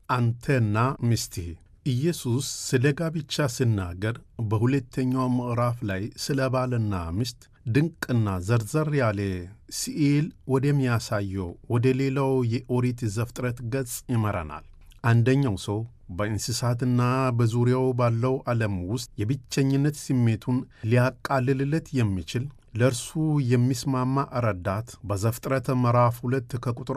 አንተና ሚስትህ። ኢየሱስ ስለ ጋብቻ ሲናገር በሁለተኛው ምዕራፍ ላይ ስለ ባልና ሚስት ድንቅና ዘርዘር ያለ ስዕል ወደሚያሳየው ወደ ሌላው የኦሪት ዘፍጥረት ገጽ ይመራናል። አንደኛው ሰው በእንስሳትና በዙሪያው ባለው ዓለም ውስጥ የብቸኝነት ስሜቱን ሊያቃልልለት የሚችል ለእርሱ የሚስማማ ረዳት በዘፍጥረት ምዕራፍ 2 ከቁጥር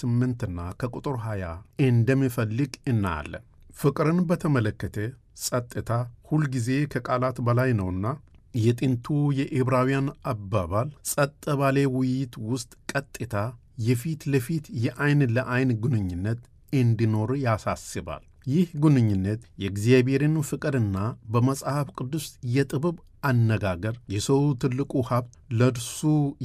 18ና ከቁጥር 20 እንደሚፈልግ እናያለን። ፍቅርን በተመለከተ ጸጥታ ሁልጊዜ ከቃላት በላይ ነውና የጥንቱ የዕብራውያን አባባል ጸጥ ባለ ውይይት ውስጥ ቀጥታ የፊት ለፊት የዐይን ለዐይን ግንኙነት እንዲኖር ያሳስባል። ይህ ግንኙነት የእግዚአብሔርን ፍቅርና በመጽሐፍ ቅዱስ የጥበብ አነጋገር የሰው ትልቁ ሀብት ለእርሱ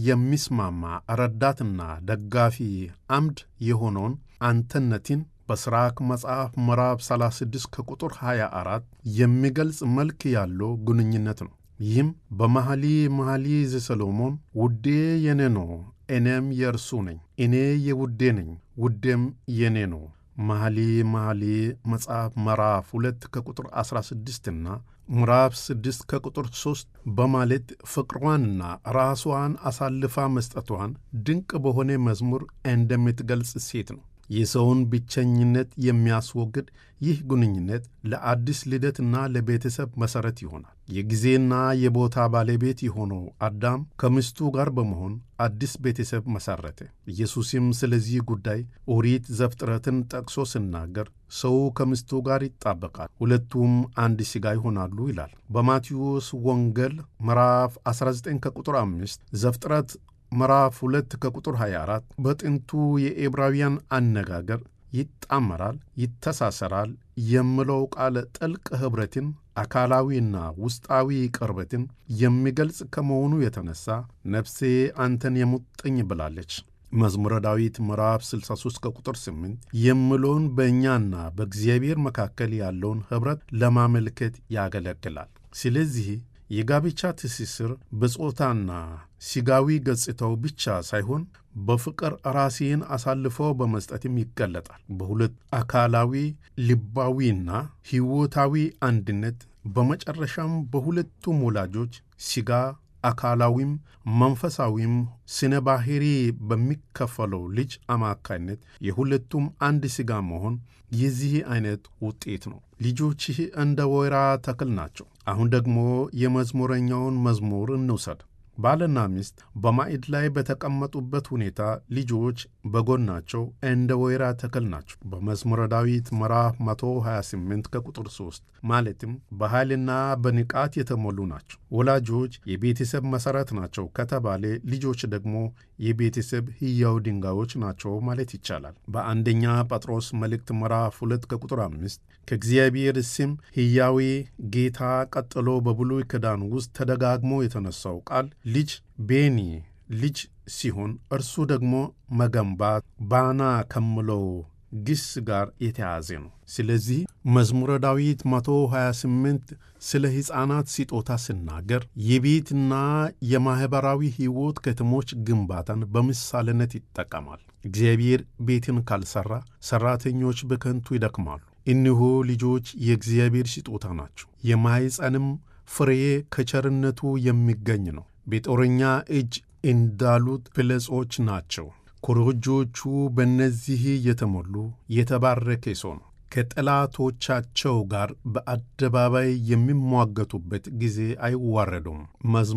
የሚስማማ ረዳትና ደጋፊ አምድ የሆነውን አንተነትን በሥራክ መጽሐፍ ምዕራፍ 36 ከቁጥር 24 የሚገልጽ መልክ ያለው ግንኙነት ነው። ይህም በመኃልየ መኃልይ ዘሰሎሞን ውዴ የኔ ነው፣ እኔም የእርሱ ነኝ፣ እኔ የውዴ ነኝ፣ ውዴም የኔ ነው መኃልየ መኃልይ መጽሐፍ ምዕራፍ 2 ከቁጥር 16ና ምዕራፍ 6 ከቁጥር 3 በማለት ፍቅሯንና ራሷን አሳልፋ መስጠቷን ድንቅ በሆነ መዝሙር እንደምትገልጽ ሴት ነው። የሰውን ብቸኝነት የሚያስወግድ ይህ ግንኙነት ለአዲስ ልደትና ለቤተሰብ መሠረት ይሆናል። የጊዜና የቦታ ባለቤት የሆነው አዳም ከሚስቱ ጋር በመሆን አዲስ ቤተሰብ መሠረተ። ኢየሱስም ስለዚህ ጉዳይ ኦሪት ዘፍጥረትን ጠቅሶ ሲናገር ሰው ከሚስቱ ጋር ይጣበቃል፣ ሁለቱም አንድ ሥጋ ይሆናሉ ይላል። በማቴዎስ ወንጌል ምዕራፍ 19 ከቁጥር 5 ዘፍጥረት ምዕራፍ 2 ከቁጥር 24 በጥንቱ የዕብራውያን አነጋገር ይጣመራል፣ ይተሳሰራል የሚለው ቃል ጥልቅ ኅብረትን፣ አካላዊና ውስጣዊ ቅርበትን የሚገልጽ ከመሆኑ የተነሳ ነፍሴ አንተን የሙጥኝ ብላለች። መዝሙረ ዳዊት ምዕራፍ 63 ከቁጥር 8 የሚለውን በእኛና በእግዚአብሔር መካከል ያለውን ኅብረት ለማመልከት ያገለግላል። ስለዚህ የጋብቻ ትስስር በጾታና ሥጋዊ ገጽታው ብቻ ሳይሆን በፍቅር ራሴን አሳልፎ በመስጠትም ይገለጣል። በሁለት አካላዊ ልባዊና ሕይወታዊ አንድነት፣ በመጨረሻም በሁለቱም ወላጆች ሥጋ አካላዊም መንፈሳዊም ስነ ባሕሪ በሚከፈለው ልጅ አማካይነት የሁለቱም አንድ ሥጋ መሆን የዚህ አይነት ውጤት ነው። ልጆችህ እንደ ወይራ ተክል ናቸው። አሁን ደግሞ የመዝሙረኛውን መዝሙር እንውሰድ። ባልና ሚስት በማዕድ ላይ በተቀመጡበት ሁኔታ ልጆች በጎናቸው እንደ ወይራ ተክል ናቸው። በመዝሙረ ዳዊት ምዕራፍ 128 ከቁጥር 3 ማለትም በኃይልና በንቃት የተሞሉ ናቸው። ወላጆች የቤተሰብ መሠረት ናቸው ከተባለ ልጆች ደግሞ የቤተሰብ ሕያው ድንጋዮች ናቸው ማለት ይቻላል። በአንደኛ ጴጥሮስ መልእክት ምዕራፍ 2 ከቁጥር 5 ከእግዚአብሔር ስም ሕያዌ ጌታ ቀጥሎ በብሉይ ኪዳን ውስጥ ተደጋግሞ የተነሳው ቃል ልጅ ቤኒ ልጅ ሲሆን እርሱ ደግሞ መገንባት ባና ከምለው ግስ ጋር የተያዘ ነው። ስለዚህ መዝሙረ ዳዊት 128 ስለ ሕፃናት ስጦታ ሲናገር የቤትና የማኅበራዊ ሕይወት ከተሞች ግንባታን በምሳሌነት ይጠቀማል። እግዚአብሔር ቤትን ካልሠራ ሠራተኞች በከንቱ ይደክማሉ። እነሆ ልጆች የእግዚአብሔር ስጦታ ናቸው፣ የማኅፀንም ፍሬ ከቸርነቱ የሚገኝ ነው። በጦረኛ እጅ እንዳሉት ፍለጾች ናቸው። ኮረጆቹ በእነዚህ የተሞሉ የተባረከ ሰው ነው። ከጠላቶቻቸው ጋር በአደባባይ የሚሟገቱበት ጊዜ አይዋረዱም።